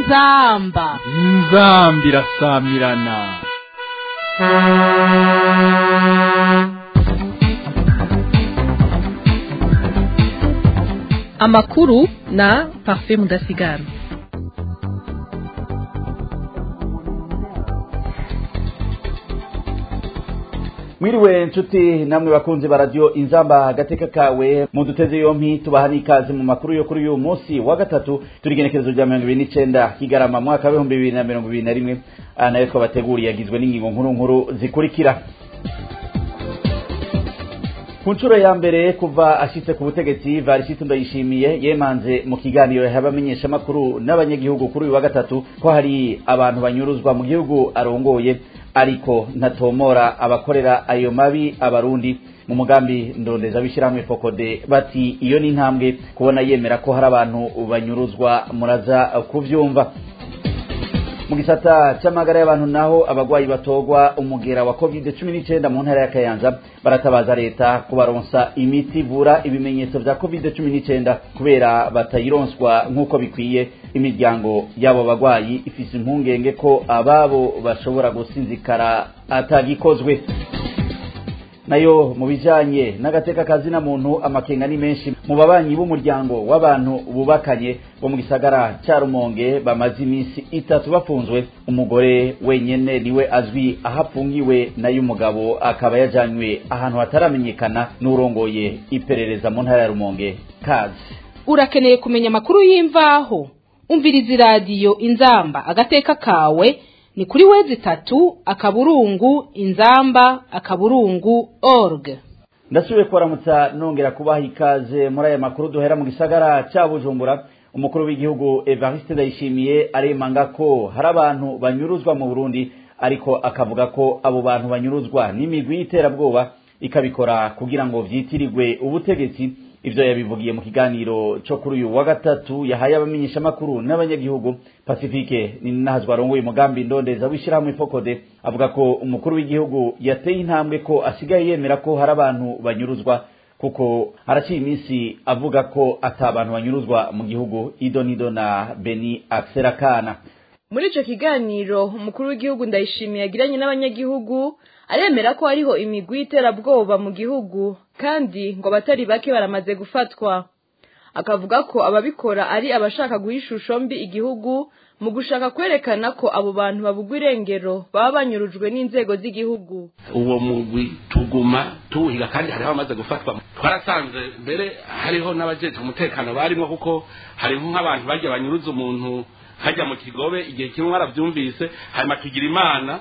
inzamba inzambi irasamirana amakuru na parfait mudasigara mwiriwe nshuti namwe bakunzi ba radiyo inzamba agateka kawe muduteze yompi tubaha n'ikaze mu makuru yo kuri uyu munsi wa gatatu turi igenekerezo rya mirongo ibiri n'icenda kigarama mwaka w'ibihumbi bibiri na mirongo ibiri na rimwe aha nayo twabateguriye agizwe n'ingingo nkuru nkuru zikurikira ku nshuro ya mbere kuva ashitse ku butegetsi varisito ndayishimiye yemanze mu kiganiro y'abamenyeshamakuru n'abanyagihugu kuri uyu wa gatatu ko hari abantu banyuruzwa mu gihugu arongoye ariko ntatomora abakorera ayo mabi abarundi mu mugambi ndondeza w'ishyirahamwe fokode bati iyo ni intambwe kubona yemera ko hari abantu banyuruzwa muraza kuvyumva mu gisata cy'amagara y'abantu naho abagwayi batogwa umugera wa covid cumi n'icyenda mu ntara ya kayanza baratabaza leta kubaronsa imiti ivura ibimenyetso vya covid cumi n'icyenda kubera batayironswa nk'uko bikwiye imiryango y'abo bagwayi ifise impungenge ko ababo bashobora gusinzikara atagikozwe nayo mu bijanye n'agateka kazina muntu amakenga ni menshi mu babanyi b'umuryango w'abantu bubakanye bo mu gisagara cya rumonge bamaze iminsi itatu bafunzwe umugore wenyene niwe azwi aho apfungiwe nayo umugabo akaba yajanywe ahantu hataramenyekana n'urongoye iperereza mu ntara ya rumonge kazi urakeneye kumenya amakuru y'imvaho umviriza iradiyo inzamba agateka kawe ni kuri wezi itatu akaburungu inzamba akaburungu org ndasubiye kubaramutsa nongera kubaha ikaze muri aya makuru duhera mu gisagara cya bujumbura umukuru w'igihugu evariste ndayishimiye aremanga ko hari abantu banyuruzwa mu burundi ariko akavuga ko abo bantu banyuruzwa n'imigwi y'iterabwoba ikabikora kugira ngo vyitirirwe ubutegetsi ivyo yabivugiye mu kiganiro cyo kuri uyu wa gatatu yahaye abamenyeshamakuru n'abanyagihugu pacifique ninahazwa arongoye umugambi ndondeza w'ishyirahamwe fokode avuga ko umukuru w'igihugu yateye intambwe ko asigaye yemera ko hari abantu banyuruzwa kuko haraciye iminsi avuga ko ata abantu banyuruzwa mu gihugu idonido na beni akserakana muri ico kiganiro umukuru w'igihugu ndayishimiye yagiranye n'abanyagihugu aremera ko hariho imigwi y'iterabwoba mu gihugu kandi ngo abatari bake baramaze gufatwa akavuga ko ababikora ari abashaka guha ishusho mbi igihugu mu gushaka kwerekana ko abo bantu babugwa irengero baba banyurujwe n'inzego z'igihugu uwo mugwi tuguma tuwuhiga kandi hariho abamaze gufatwa twarasanze mbere hariho n'abajeje umutekano barimo kuko hariho nk'abantu bajya banyuruza umuntu hajya mu kigobe igihe kimwe barabyumvise hanyuma tugira imana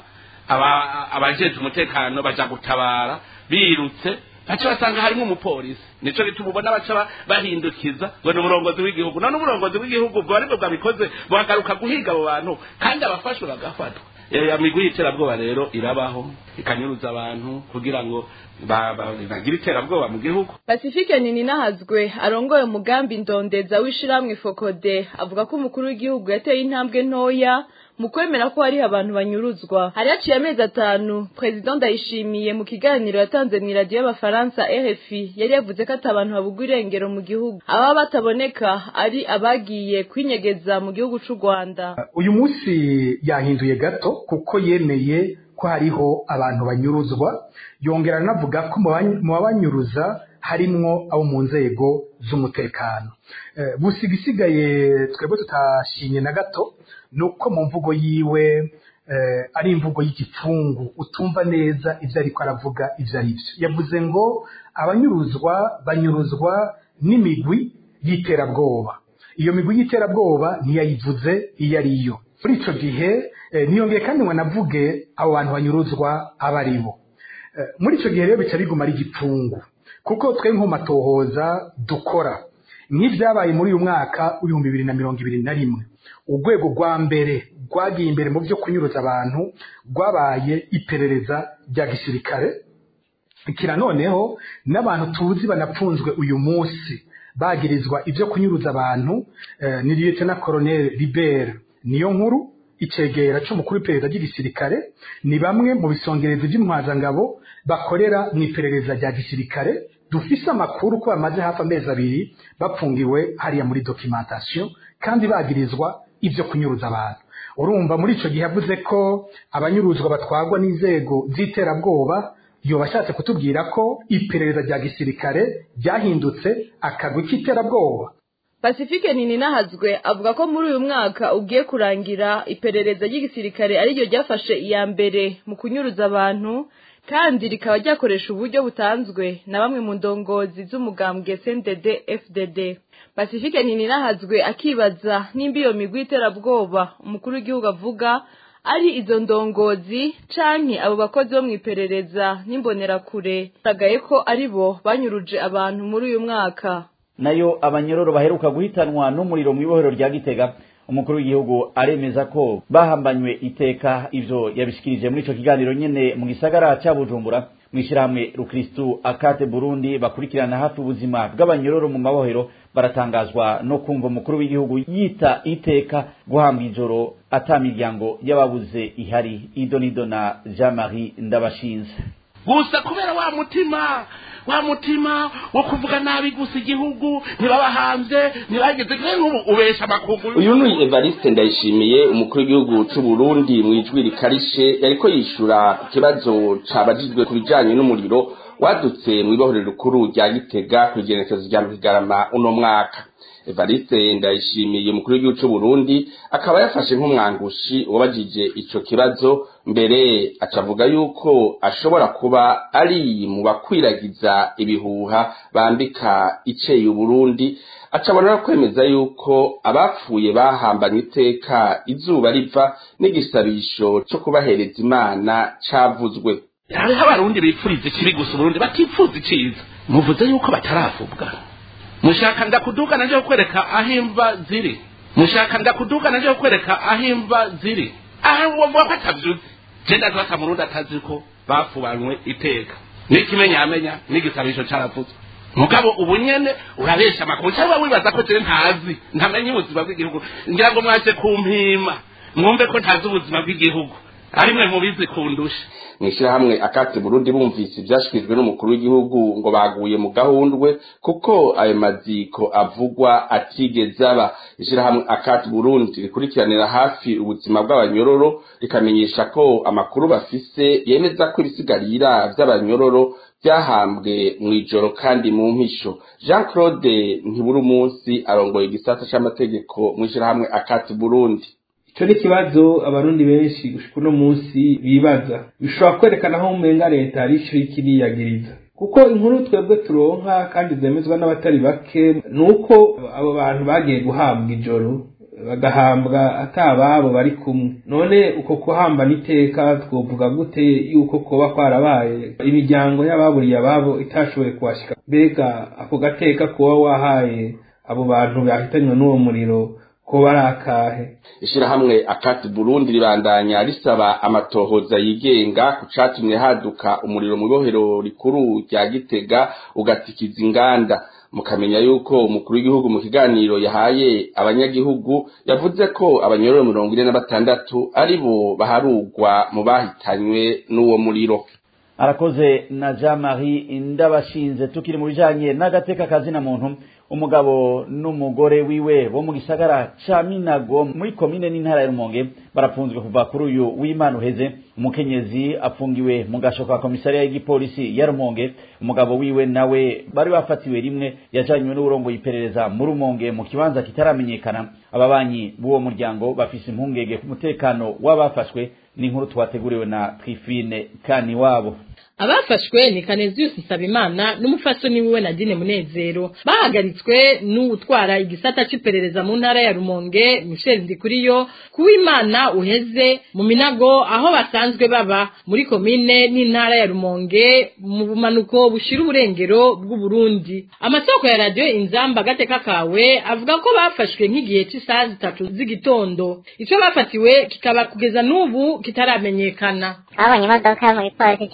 abajeje umutekano baja gutabara birutse baca basanga harimo umupolisi nico gituma ubona baca bahindukiza ngo ni umurongozi w'igihugu none umurongozi w'igihugu ubwo aribwo bwabikoze buhagaruka guhiga abo bantu kandi abafashwe bagafatwa amigwi y'iterabwoba rero irabaho ikanyuruza abantu kugira ngo bagire iterabwoba mu gihugu pacifique nini nahazwe arongoye umugambi ndondeza w'ishiramwe fokode avuga ko umukuru w'igihugu yateye intambwe ntoya mu kwemera ko hariho abantu banyuruzwa hari haciye amezi atanu perezida ndayishimiye mu kiganiro yatanze mu iradiyo y'abafaransa rfi yari yavuze ko ati abantu babugwa irengero mu gihugu ababa bataboneka ari abagiye kwinyegeza mu gihugu c'u rwanda uyu munsi yahinduye gato kuko yemeye ko hariho abantu banyuruzwa yongera anavuga ko mu babanyuruza harimwo abo mu nzego z'umutekano gusa igisigaye twebwe tutashimye na gato ni uko mu mvugo yiwe ari imvugo y'igipfungu utumva neza ibyo ariko aravuga ibyo ari byo yavuze ngo abanyuruzwa banyuruzwa n'imigwi y'iterabwoba iyo migwi y'iterabwoba ntiyayivuze iyo ari yo muri icyo gihe ntiyongeye kandi ngo anavuge abo bantu banyuruzwa aba ari bo muri icyo gihe rero bica biguma ari igipfungu kuko twe nk'umatohoza dukora nk'ibyabaye muri uyu mwaka w'ibihumbi bibiri na mirongo ibiri na rimwe urwego rwa mbere rwagiye imbere mu byo kunyuruza abantu rwabaye iperereza rya gisirikare kira noneho n'abantu tuzi banapfunzwe uyu munsi bagirizwa ibyo kunyuruza abantu ni liyetena koroneri libere niyo nkuru icegera c'umukuru w'iperereza ry'igisirikare ni bamwe mu bisongerezi by'intwazangabo bakorera mu iperereza rya gisirikare dufise amakuru ko bamaze hafi amezi abiri bapfungiwe hariya muri documentation kandi bagirizwa ibyo kunyuruza abantu urumva muri icyo gihe yavuze ko abanyuruzwa batwarwa n'inzego z'iterabwoba yoba ashatse kutubwira ko iperereza rya gisirikare ryahindutse akagwi k'iterabwoba Pacifique Nininahazwe avuga ko muri uyu mwaka ugiye kurangira iperereza ry'igisirikare ariryo ryafashe iya mbere mu kunyuruza abantu kandi rikaba ryakoresha uburyo butanzwe na bamwe mu ndongozi z'umugambwe CNDD FDD Pacifique Nininahazwe akibaza nimba iyo migwi y'iterabwoba umukuru w'igihugu avuga ari izo ndongozi canke abo bakozi bo mw'iperereza n'imbonerakure tagaye ko ari bo banyuruje abantu muri uyu mwaka nayo abanyororo baheruka guhitanwa n'umuriro mu ibohero rya gitega umukuru w'igihugu aremeza ko bahambanywe iteka ivyo yabishikirije muri ico kiganiro nyene mu gisagara ca bujumbura mw'ishirahamwe rukristu akate burundi bakurikirana hafi ubuzima bw'abanyororo mu mabohero baratangazwa no kumva umukuru w'igihugu yita iteka guhambwa ijoro ata miryango y'ababuze ihari idonido na jean marie ndabashinze gusa kubera wa mutima wa mutima wo kuvuga nabi gusa igihugu ntibabahambye ntibageze kure nk'ubu ubesha amakungu uyu ni evariste ndayishimiye umukuru w'igihugu c'u burundi mu ijwi rikarishe yariko yishura ku kibazo cabajijwe ku bijanye n'umuriro wadutse mu ibohorero rikuru rya gitega ku igenekezo rya mpigarama uno mwaka evariste ndayishimiye umukuru w'igihugu c'u burundi akaba yafashe nk'umwangushi wabajije ico kibazo mbere acavuga yuko ashobora kuba ari mu bakwiragiza ibihuha bambika iceye uburundi acabona no kwemeza yuko abapfuye bahambanye iteka izuba riva n'igisabisho co kubahereza imana cavuzwe hariho abarundi bipfuriza ikibi gusa uburundi batipfuza iciza muvuze yuko bataravubwa mushaka ndakuduga naje kukwereka aho imva ziri mushaka ndakuduga naje kukwereka aho imva ziri aho wovuga ko atavyuzi je ndazi bata murundi atazi ko bafubanywe iteka n'ikimenyamenya n'igisabisho caravuzwe mugabo ubu nyene urabesha amakuru cyangwa wibaza ko jewe ntazi ntamenye ubuzima bw'igihugu ngira ngo mwaje kumpima mwumve ko ntazi ubuzima bw'igihugu ari mwe mubizi kundusha mw'ishirahamwe akati burundi bumvise ivyashikirijwe n'umukuru w'igihugu ngo baguye mu gahundwe kuko ayo maziko avugwa atigeze aba ishirahamwe akati burundi rikurikiranira hafi ubuzima bw'abanyororo rikamenyesha ko amakuru bafise yemeza ko ibisigarira vy'abanyororo vyahambwe mw'ijoro kandi mu mpisho jean claude ntiburi umunsi arongoye igisata c'amategeko mw'ishirahamwe akati burundi ico ni ikibazo abarundi benshi gushika uno munsi bibaza bishobora kwerekana aho umenga leta ari ico ikiriyagiriza kuko inkuru twebwe turonka kandi zemezwa n'abatari bake ni uko abo bantu bagiye guhabwa ijoro bagahambwa atababo bari kumwe none uko kuhamba n'iteka twovuga gute yuko koba kwarabaye imiryango y'ababuriye ababo itashoboye kuhashika mbega ako gateka kuba wahaye abo bantu bahitanywe n'uwo muriro ko ari akahe ishirahamwe akati burundi ribandanya risaba amatohoza yigenga ku catumye haduka umuriro mu ibohero rikuru rya gitega ugatikiza inganda mukamenya yuko umukuru w'igihugu mu kiganiro yahaye abanyagihugu yavuze ko abanyororo mirongo ine na batandatu ari bo baharugwa mu bahitanywe n'uwo muriro arakoze na jean marie ndabashinze tukiri mu bijanye n'agateka kazina muntu umugabo n'umugore wiwe bo mu gisagara ca minago muri komine n'intara ya rumonge barapfunzwe kuva kuri uyu w'imana uheze umukenyezi afungiwe mu gasho ka komisariya y'igipolisi ya rumonge umugabo wiwe nawe bari bafatiwe rimwe yajanywe n'uburongoye iperereza mu rumonge mu kibanza kitaramenyekana ababanyi b'uwo muryango bafise impungenge ku mutekano w'abafashwe n'inkuru twateguriwe na twifine kani wabo abafashwe ni Canesius Nsabimana n'umufasoni wiwe Nadine Munezero bahagaritswe n'utwara igisata c'iperereza mu ntara ya Rumonge Michel Ndikuriyo kuwimana uheze mu minago aho basanzwe baba muri komine n'intara ya Rumonge mu bumanuko bushira uburengero bw'u Burundi amasoko ya radio Inzamba gateka kawe avuga ko bafashwe nk'igihe c'isaha zitatu z'igitondo ico bafatiwe kikaba kugeza n'ubu kitaramenyekana babonye imodoka mu gipolisi cy'iperereza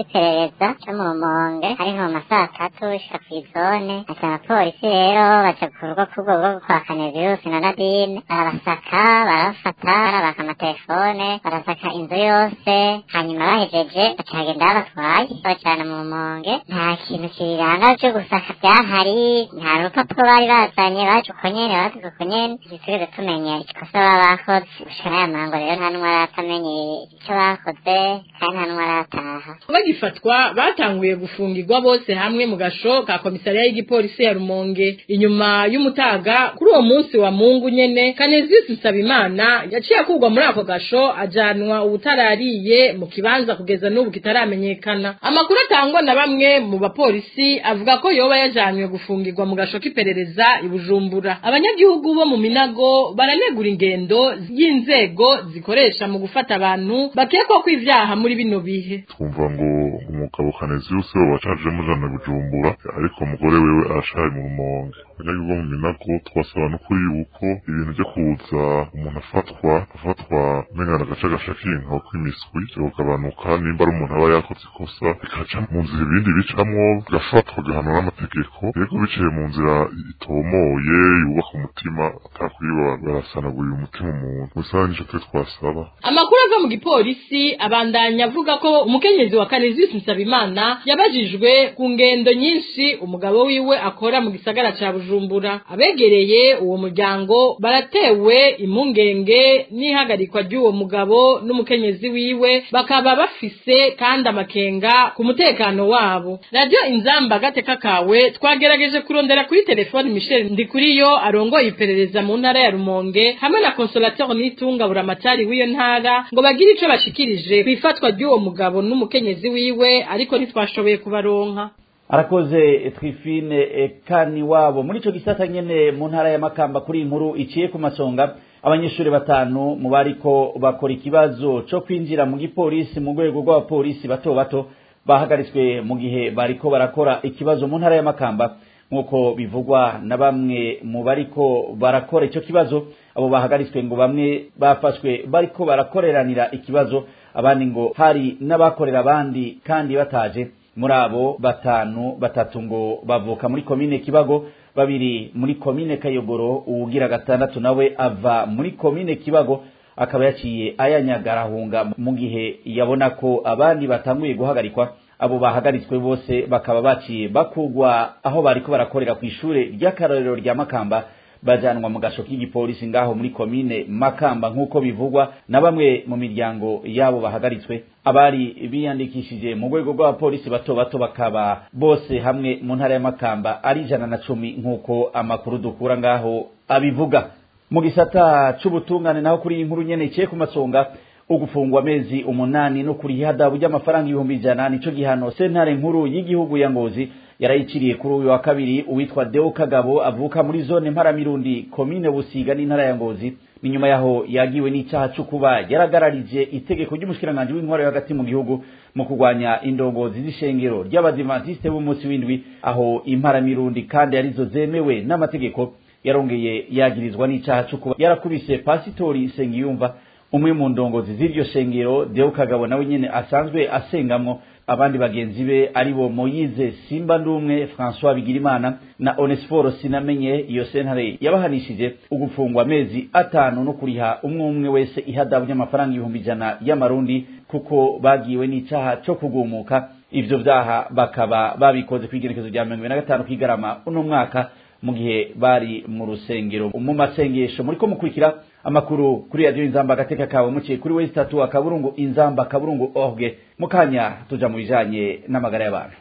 iperereza cyo mu rumonge ari nko mu masaha atatu ishika kw'izone ati abapolisi rero baja ku rugo kubwo bwo kwa kanevirusi na nadine barabasaka barabafata barabaka amatelefone barasaka inzu yose hanyuma bahejeje baca bagenda babatwaye babajana mu rumonge nta kintu kibiranga vyo gusaka vyahari nta rupapuro bari bazanye baje uko nyene bavuga uko nyene ntitwigeze tumenya ikosa baba bakoze gushika n'aya mango rero nta n'umwe aratamenya icyo bakoze kandi nta n'umwe arataha bagifatwa batanguye gufungirwa bose hamwe mu gasho ka komisariya y'igipolisi ya rumonge inyuma y'umutaga kuri uwo munsi wa mungu nyene kanezisi nsabimana yaciye akurwa muri ako gasho ajanwa ubutarariye mu kibanza kugeza n'ubu kitaramenyekana amakuru atangwa na bamwe mu bapolisi avuga ko yoba yajanywe gufungirwa mu gasho k'iperereza i bujumbura abanyagihugu bo mu minago baranegura ingendo y'inzego zikoresha mu gufata abantu bakekwa ko ivyaha muri bino bihe twumva ngo umugabo kaneziyusi we wacaje mujana bujumbura ariko umugore wewe arashaye mu rumonge abanyagihugu bo mu minago twasaba n'ukuri yuko ibintu vyo kuza umuntu afatwa afatwa mengana agace gashakinka kw'imiswi vyogabanuka nimba ari umuntu aba yakoze ikosa bikaca mu nzira ibindi bicamwo gafatwa gahanwa n'amategeko rero biciye mu nzira itomoye yubaka umutima atakwiba barasanaguye umutima umuntu gusa nico twe twasaba amakuru ava mu gipolisi abandanya avuga ko umukenyezi wa kanezisi nsabimana yabajijwe ku ngendo nyinshi umugabo wiwe akora mu gisagara ca bujumbura abegereye uwo muryango baratewe impungenge n'ihagarikwa ry'uwo mugabo n'umukenyezi wiwe bakaba bafise kandi amakenga ku mutekano wabo radiyo inzamba agateka kawe twagerageje kurondera kuri telefoni michel ndikuriyo arongoye iperereza mu ntara ya rumonge hamwe na consolateur nitunga buramatari w'iyo ntara ngo bagire ico bashikirije kw'ifatwa ry'uwo mugabo n'umukenyezi wiwe ariko ntitwashoboye kubaronka arakoze twifine kani wabo muri ico gisata nyene mu ntara ya makamba kuri inkuru iciye ku masonga abanyeshuri batanu mu bariko bakora ikibazo co kwinjira mu gipolisi mu rwego rw'abapolisi bato bato bahagaritswe mu gihe bariko barakora ikibazo mu ntara ya makamba nk'uko bivugwa na bamwe mu bariko barakora ico kibazo abo bahagaritswe ngo bamwe bafashwe bariko barakoreranira ikibazo abandi ngo hari n'abakorera abandi kandi bataje muri abo batanu batatu ngo bavuka muri komine kibago babiri muri komine kayogoro uwugira gatandatu nawe ava muri komine kibago akaba yaciye ayanyagarahunga mu gihe yabona ko abandi batanguye guhagarikwa abo bahagaritswe bose bakaba baciye bakugwa aho bariko barakorera ku ishure ry'akarorero rya makamba bajanwa mu gasho k'igipolisi ngaho muri komine makamba nk'uko bivugwa na bamwe mu miryango yabo bahagaritswe abari biyandikishije mu rwego rw'abapolisi bato bato bakaba bose hamwe mu ntara ya makamba ari ijana na cumi nk'uko amakuru dukura ngaho abivuga mu gisata c'ubutungane naho kuri iyi nkuru nyene iciye ku masonga ugufungwa amezi umunani no kuriha adabu ry'amafaranga ibihumbi ijana nico gihano sentare nkuru y'igihugu ya ngozi yarayiciriye kuri uyu wa kabiri uwitwa Deo Kagabo avuka muri zone mparamirundi komine Busiga n'intara ya Ngozi ni nyuma yaho yagiwe n'icyaha cyo kuba yaragararije itegeko ry'umushikiranganje w'intwaro yo hagati mu gihugu mu kurwanya indongozi z'ishengero ry'abadivantiste b'umunsi w'indwi aho imparamirundi kandi arizo zemewe n'amategeko yarongeye yagirizwa n'icyaha cyo kuba yarakubise pasitori Sengiyumva umwe mu ndongozi z'iryo shengero Deo Kagabo nawe nyene asanzwe asengamwo abandi bagenzi be aribo Moyize Simba Ndumwe François Bigirimana na Onesforo Sinamenye iyo sentare yabahanishije ugufungwa amezi atanu no kuriha umwe umwe wese ihadabu ry'amafaranga ibihumbi ijana y'amarundi kuko bagiwe n'icaha co kugumuka ivyo vyaha bakaba babikoze kw'igerekezo rya mirongo ibiri na gatanu kw'igarama uno mwaka mu gihe bari mu rusengero mu masengesho muriko mukurikira amakuru kuri radiyo inzamba agateka kawe muciye kuri wesi tatu akaburungu inzamba akaburungu orge mukanya tuja mu bijanye n'amagara y'abantu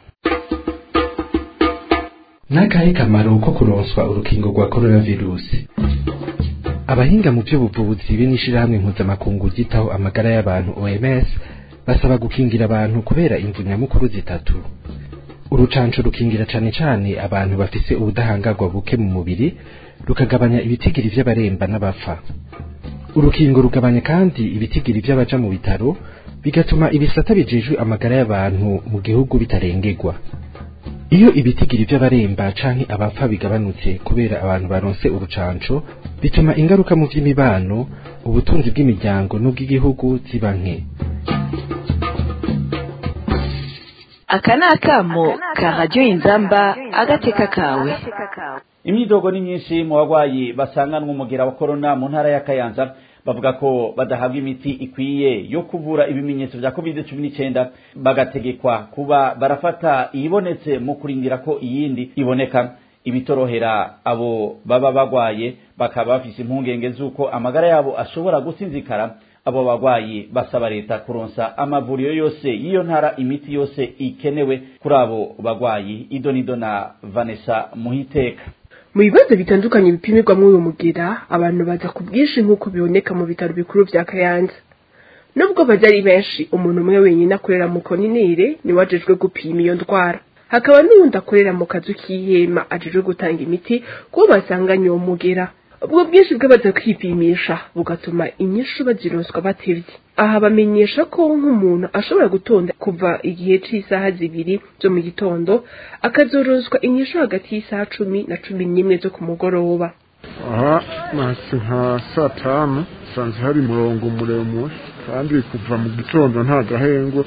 n'akahe kamaro ko kuronswa urukingo rwa coronavirusi abahinga mu by'ubuvuzi be n'ishirahamwe mpuzamakungu ryitaho amagara y'abantu oms basaba gukingira abantu kubera imvu nyamukuru zitatu urucanco rukingira cane cane abantu bafise ubudahangarwa buke mu mubiri rukagabanya ibitigiri vy'abaremba n'abapfa urukingo rugabanya kandi ibitigiri vy'abaja mu bitaro bigatuma ibisata bijejwe amagara y'abantu mu gihugu bitarengerwa iyo ibitigiri vy'abaremba canke abapfa bigabanutse kubera abantu baronse urucanco bituma ingaruka mu vy'imibano ubutunzi bw'imiryango n'ubw'igihugu ziba nke aka ni akamo ka radiyo inzamba agateka kawe imyidogo ni myinshi mu barwayi basanganwa umugera wa korona mu ntara ya kayanza bavuga ko badahabwa imiti ikwiye yo kuvura ibimenyetso vya covid cumi n'icyenda bagategekwa kuba barafata iyibonetse mu kurindira ko iyindi iboneka ibitorohera abo baba bagwaye bakaba bafise impungenge z'uko amagara yabo ashobora gusinzikara abo bagwayi basaba leta kuronsa amavuriro yose y'iyo ntara imiti yose ikenewe kuri abo bagwayi idonido na vanessa muhiteka mu bibazo bitandukanye bipimirwa muri uyu mugera abantu baza ku bwinshi nk'uko biboneka mu bitaro bikuru vya kayanza nubwo baza ari benshi umuntu umwe wenyine akorera mu koninire niwe ajejwe gupima iyo ndwara hakaba n'uwundi akorera mu kazu k'ihema ajejwe gutanga imiti kubo basanganye uwo mugera ubwo bwinshi bw'abaza kwipimisha bugatuma inyishu bazironswa batevye aha bamenyesha ko nk'umuntu ashobora gutonda kuva igihe c'isaha zibiri zo mu gitondo akazoronswa inyishu hagati y'isaha cumi na cumi n'imwe zo ku mugoroba aha nahise nka saa tanu sanze hari umurongo muremure kandi kuva mu gitondo nta gahengwe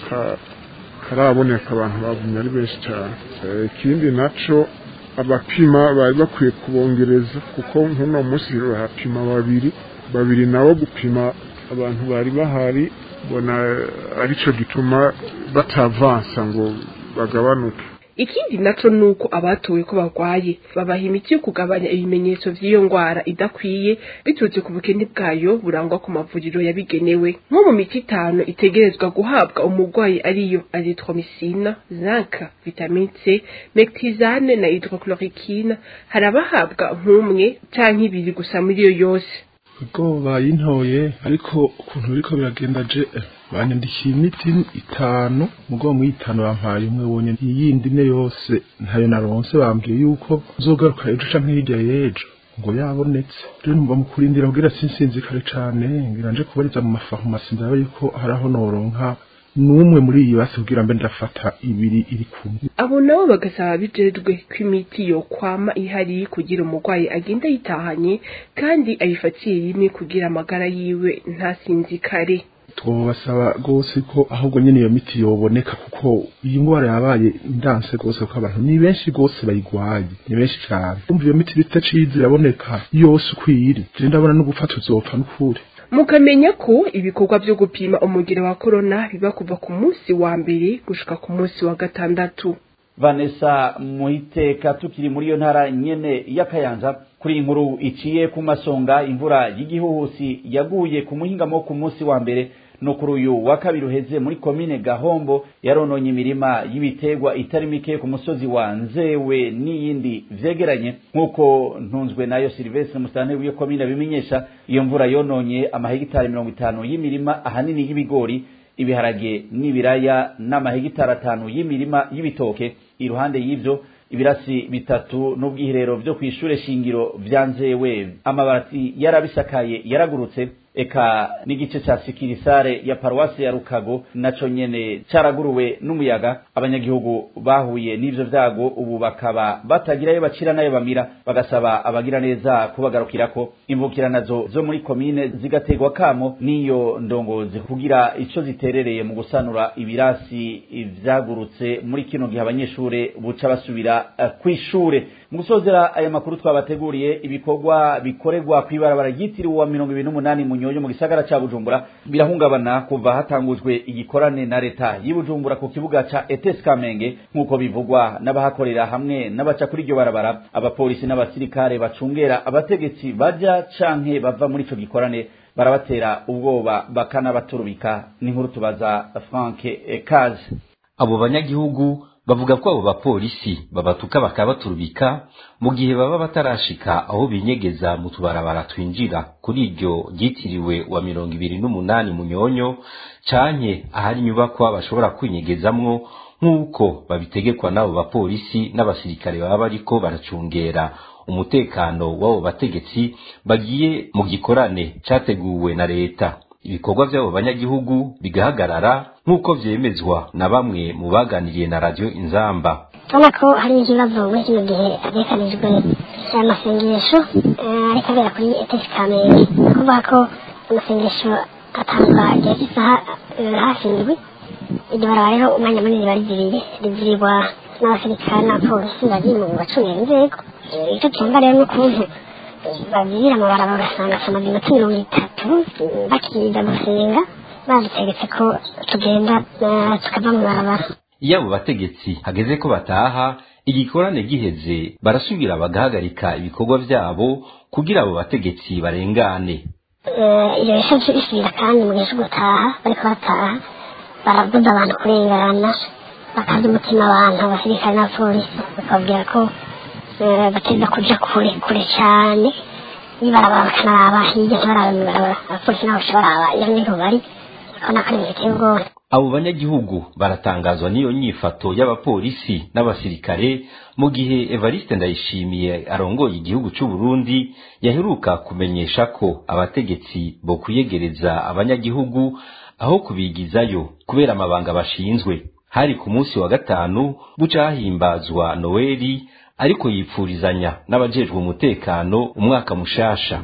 karaboneka abantu bagumye ari benshi cyane ikindi naco abapima bari bakwiye kubongereza kuko nk'uno munsi bahapima babiri babiri nabo gupima abantu bari bahari mbona aricyo gituma batavansa ngo bagabanuke ikindi naco nuko abatowe ko barwaye babaha imiti yo kugabanya ibimenyetso vy'iyo ngwara idakwiye biturutse ku bukene bwayo burangwa ku mavuriro yabigenewe nko mu miti itanu itegerezwa guhabwa umurwayi ariyo azithromycine zinc vitamine c mectisane na hydrochloroquine hari abahabwa nk'umwe canke ibiri gusa muri iyo yose ubwo bayintoye ariko ukuntu biriko biragenda je banyandikiye imiti itanu mugo mu itanu bampaye umwe wonyene iyindi ne yose ntayo naronse bambwiye yuko nzogaruka ejo canke hirya y'ejo ngo yabonetse rero numva mu kurindira kugira sinsinzikare cane ngira nje kubariza mu mafarumasi ndabe yuko hari aho noronka n'umwe muri iyi basi kugira mbe ndafata ibiri iri kumwe abo nabo bagasaba bijejwe ko imiti yo kwama ihari kugira umurwayi agenda yitahanye kandi ayifatiye rimwe kugira amagara yiwe ntasinzikare twobasaba rwose ko ahubwo nyene iyo miti yoboneka kuko iyi ngwara yabaye ndanse rwose kuko abantu ni benshi rwose bayigwaye ni benshi cyane umva iyo miti bitacize iraboneka yose uko iri je ndabona no gufata uzopfa n'ukuri mukamenya ko ibikorwa vyo gupima umugero wa korona biba kuva ku munsi wa mbere gushika ku munsi wa gatandatu vanessa muhiteka tukiri muri iyo ntara nyene y'akayanza kuri inkuru iciye ku masonga imvura y'igihuhusi yaguye ku muhingamo ku munsi wa mbere no kuri uyu wa kabiri uheze muri komine gahombo yarononye imirima y'ibiterwa itari mike ku musozi wa nzewe n'iyindi vyegeranye nk'uko ntunzwe nayo silvestre musitanteri w'iyo komine abimenyesha iyo mvura yononye amahegitari mirongo itanu y'imirima ahanini y'ibigori ibiharage n'ibiraya n'amahegitari atanu y'imirima y'ibitoke iruhande y'ivyo ibirasi bitatu n'ubwiherero vyo kw'ishure shingiro vya nzewe amabati yarabisakaye yaragurutse eka n'igice ca sikirisare ya paruwasi ya rukago naco nyene caraguruwe n'umuyaga abanyagihugu bahuye n'ivyo vyago ubu bakaba batagirayo bacira nayo bamira bagasaba abagira neza kubagarukirako imvukira nazo zo muri komine zigategwa kamo n'iyo ndongozi kugira ico ziterereye mu gusanura ibirasi vyagurutse muri kino gihe abanyeshure buca basubira uh, kw'ishure mu gusozera aya makuru twabateguriye ibikorwa bikorerwa kw'ibarabara ryitiriwe wa mirongo ibiri n'umunani munyonyo mu gisagara ca bujumbura birahungabana kuva hatangujwe igikorane na leta y'ibujumbura ku kibuga ca etes kamenge nk'uko bivugwa n'abahakorera hamwe n'abaca kuri iryo barabara abapolisi n'abasirikare bacungera abategetsi baja canke bava muri ico gikorane barabatera ubwoba bakanabaturubika n'inkuru tubaza frank kaze abo banyagihugu bavuga ko abo bapolisi babatuka bakabaturubika mu gihe baba batarashika aho binyegeza mu tubarabara twinjira kuri iryo ryitiriwe wa mirongo ibiri n'umunani munyonyo canke ahari inyubakwa bashobora kwinyegezamwo nk'uko babitegekwa n'abo bapolisi n'abasirikare baba bariko baracungera umutekano w'abo bategetsi bagiye mu gikorane categuwe na leta ibikorwa by'abo banyagihugu bigahagarara nk'uko vyemezwa na bamwe mu baganiriye na radio inzamba urabona ko hari ikibazo muri kino gihe hategekanijwe amasengesho ariko abera kuri etesi kamenge ni ukuvuga ko amasengesho atangwa igihe cy'isaha hafi indwi iryo baraba rero umwanya munini bariziriye rizirirwa n'abasirikare n'abapolisi bari mu bacungira inzego icyo cyumva rero n'ukuntu babirira mu baraba ugasanga tumaze iminota mirongo itatu bakiza gusenga badutegetse ko tugenda tukava mu barabara iyo abo bategetsi hageze ko bataha igikorane giheze barasubira bagahagarika ibikorwa vyabo kugira abo bategetsi barengane iyo yashaje isubira kandi mu gihe cyo gutaha bariko bataha barabuza abantu kurengana bakaza umutima abantu abasirikare n'abapolisi bakababwira ko bateza kuja kure kure cyane nibaraba bakanaraba hirya ntibaraba mibaraba abapolisi nabo baca baraba iyo niho bari urabona ko ari ibintu biteye ubwoba abo banyagihugu baratangazwa n'iyo nyifato y'abapolisi n'abasirikare mu gihe evariste ndayishimiye arongoye igihugu cy'u Burundi yaheruka kumenyesha ko abategetsi bo kuyegereza abanyagihugu aho kubigizayo kubera amabanga bashinzwe hari ku munsi wa gatanu buca hahimbazwa noweli ariko yipfurizanya n'abajejwe umutekano umwaka mushasha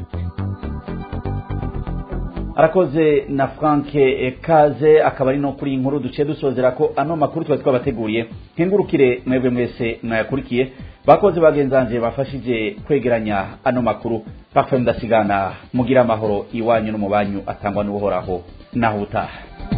arakoze na frank kaze akaba ari no kuri inkuru duciye dusozera ko ano makuru twari twabateguriye nkengurukire mwebwe mwese mwayakurikiye bakoze bagenzanje bafashije kwegeranya ano makuru bapfa mudasigana mugira amahoro iwanyu no mu banyu atangwa n'uhoraho naho utaha